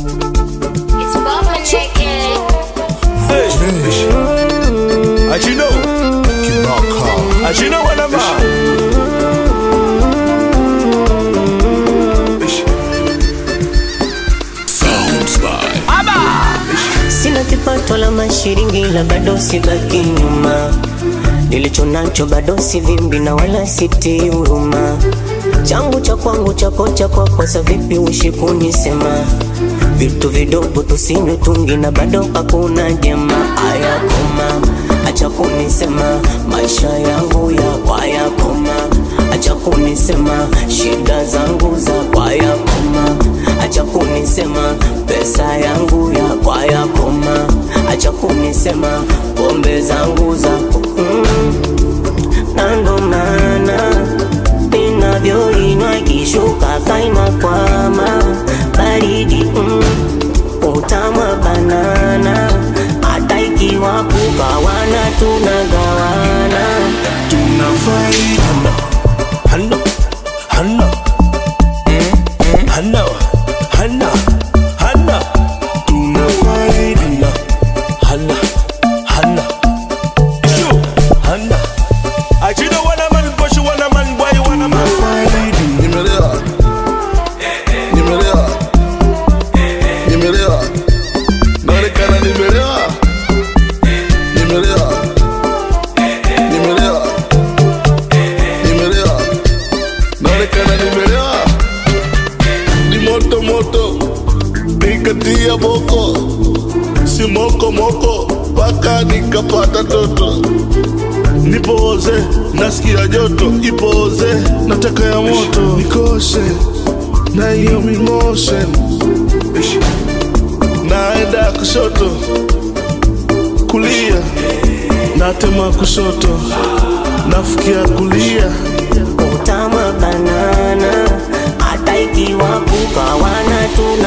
It's Baba Chicken. Hey, as you know, as you know what I'm about. Sina kipato la mashiringi la bado sibaki nyuma, nilicho nacho bado sivimbi na wala siti huruma. Changu cha kwangu chako cha kwako, sa vipi uishi kunisema vitu vidogo tusinywe tungi na bado hakuna jema. Aya koma, acha kunisema maisha yangu ya kwaya koma, acha kunisema shida zangu za kwaya koma, acha kunisema pesa yangu ya kwaya koma, acha kunisema pombe zangu za mm. na ndo maana ninavyoinywa kishuka kaina kwama baridi mm. utama banana hata ikiwa kugawana tunagawana Hana, Hana, Hana, Hana, Hana, Hana, tunafaidi Hana, Hana, Yo, Hana. As you know what I'm on, push you want a man, boy, you want a man. Nimelewa, nimelewa, nimelewa, naonekana nimelewa, nimelewa, nimelewa, nimelewa, naonekana nimelewa, ni moto moto, nikatia boko, si moko moko, mpaka nikapata toto nipoze nasikia joto ipoze nataka ya moto nikoshe na hiyo mingoshe naenda kushoto kulia natema kushoto nafikia kulia utama banana hata ikiwa kugawana tuna